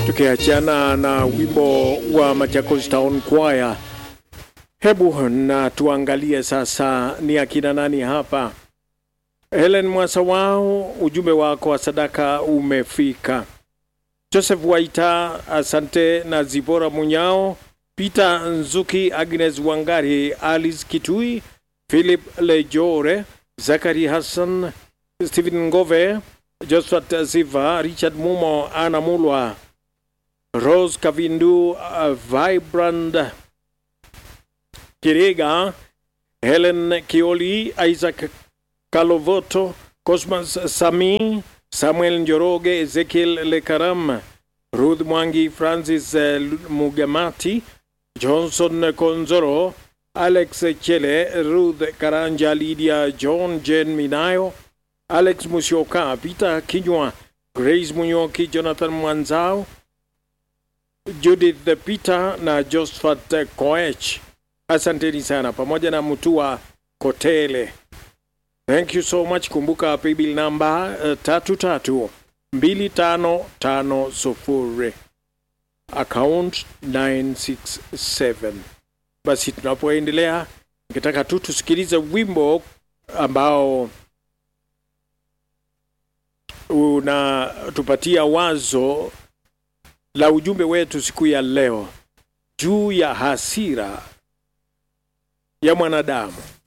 tukiachana na wimbo wa Machakos Town Choir. Hebu na tuangalie sasa ni akina nani hapa. Helen Mwasawao, ujumbe wako wa sadaka umefika. Joseph Waita, asante na Zibora Munyao, Peter Nzuki, Agnes Wangari, Alice Kitui, Philip Lejore, Zakari Hassan, Stephen Ngove, Josphat Ziva, Richard Mumo, Ana Mulwa, Rose Kavindu, uh, Vibrand Kirega, Helen Kioli, Isaac Kalovoto, Cosmas Sami, Samuel Njoroge, Ezekiel Lekaram, Ruth Mwangi, Francis uh, Mugamati, Johnson Konzoro, Alex Chele, Ruth Karanja, Lydia John, Jen Minayo, Alex Musyoka, Peter Kinywa, Grace Munyoki, Jonathan Mwanzao, Judith Peter na Josephat Koech. Asanteni sana pamoja na Mutua Kotele. Thank you so much. Kumbuka paybill namba uh, tatu tatu mbili tano tano sufuri account 967. Basi tunapoendelea, ningetaka tu tusikilize wimbo ambao unatupatia wazo la ujumbe wetu siku ya leo juu ya hasira ya mwanadamu.